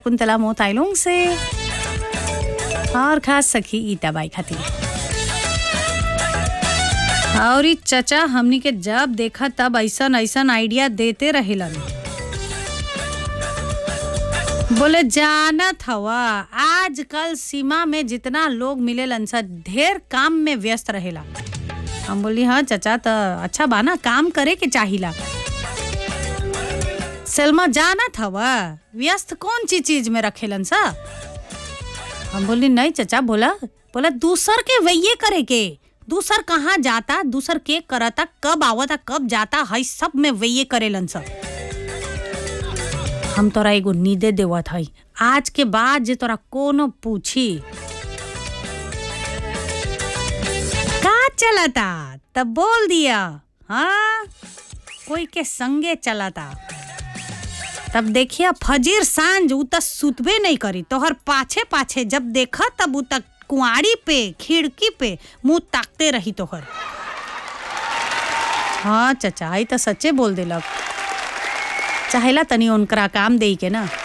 कुंतला मोताइलोंग से और खास सखी ईटा बाई खातिर और ई चचा हमनी के जब देखा तब ऐसन ऐसन आइडिया देते रहेलन बोले जानत हवा आजकल सीमा में जितना लोग मिलेलन सा ढेर काम में व्यस्त रहेला हम बोली हाँ चचा त अच्छा बाना काम करे के चाहिला सलमा जानत हवा व्यस्त कौन ची चीज में रखेलन सा हम बोली नहीं चचा बोला बोला दूसर के वैये करे के दूसर कहाँ जाता दूसर के करता कब आवता कब जाता हई सब में वैये करेलन सा हम तोरा एगो नीदे देवत हई आज के बाद जे तोरा कोनो पूछी का चलता तब बोल दिया हाँ कोई के संगे चलता तब देखिए फजीर सांझ उ त सुतबे नहीं करी तोहर पाछे पाछे जब देखा तब उ तक कुआड़ी पे खिड़की पे मुंह ताकते रही तोहर हाँ चचा आई तो सच्चे बोल देलक चाहेला तनी उनकरा काम दे के ना